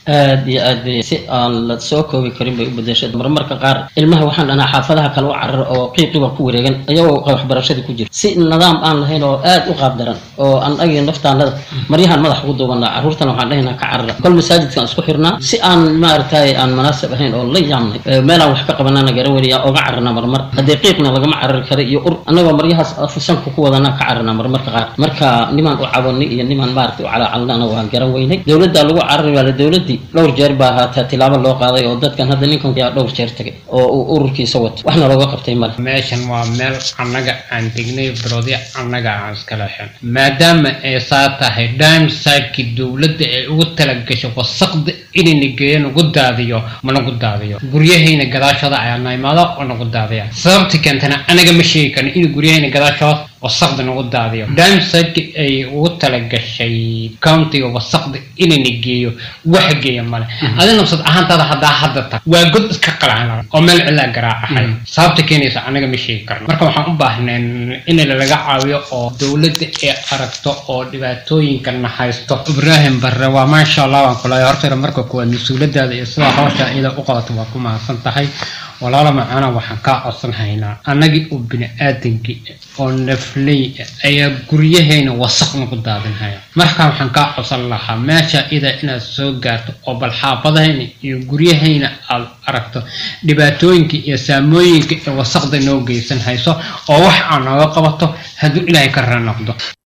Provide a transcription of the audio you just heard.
aad iyo aad bay si aan la soo koobi karin bay u bedeshay marmarka qaar ilmaha waxaan dhanaa xaafadaha kale u carar oo qiiqiba ku wareegan iyagoo waxbarashadii ku jira si nidaam aan lahayn oo aad u qaab daran oo aan agii naftaanada maryahan madax ugu duubanaa carruurtana waxaan dhahaynaa ka carara kol masaajidkaan isku xirnaa si aan maaragtay aan munaasab ahayn oo la yaamnay meelaan wax ka qabanana garan weliya oga cararna marmar haddee qiiqna lagama carari kara iyo ur annagoo maryahaas sanka ku wadanaa ka cararna marmarka qaar marka nimaan u cabanay iyo nimaan maaragtay u calaacalnana waan garan weynay dowladda lagu carari waala dowladdii dhowr jeer baa haataa tilaabo loo qaaday oo dadkan hadda ninkan yaa dhowr jeer tagay oo uu ururkiisa wato waxna looga qabtay male meeshan waa meel annaga aan degnay biloodya annaga aan iska leexin maadaama ay saa tahay dimsidekii dowladda ay ugu talagasho wasaqda inayna geeyo nagu daadiyo ma nagu daadiyo guryahayna gadaashooda ayaa na imaado oo nagu daadiya sababta keentana anaga ma sheegi karno in guryahayna gadaashooda wasaqda nagu daadiyo dimsideki ay ugu talagashay countiga wasaqda inayna geeyo wax geeya male adi nafsad ahaantaada haddaa hadda tag waa god iska qalacla oo meel cilaa garaacahay sababta keenaysa anaga ma sheegi karno marka waxaan u baahneen in laga caawiyo oo dowladda ay aragto oo dhibaatooyinkana haysto ibraahim barre waa maasha allah waan kulahay hortayra marka kuwaad mas-uuladaada iyo sidaa hawsha iyada u qabato waa ku mahadsan tahay walaala macana waxaan kaa codsan haynaa annagii oo bini aadankii oo nafley ayaa guryahayna wasaq nagu daadinhaya markaa waxaan kaa codsan lahaa meesha ida inaad soo gaarto oo bal xaafadahayna iyo guryahayna aad aragto dhibaatooyinka iyo saamooyinka ee wasaqda noo geysan hayso oo wax aan nooga qabato hadduu ilaahay ka ranoqdo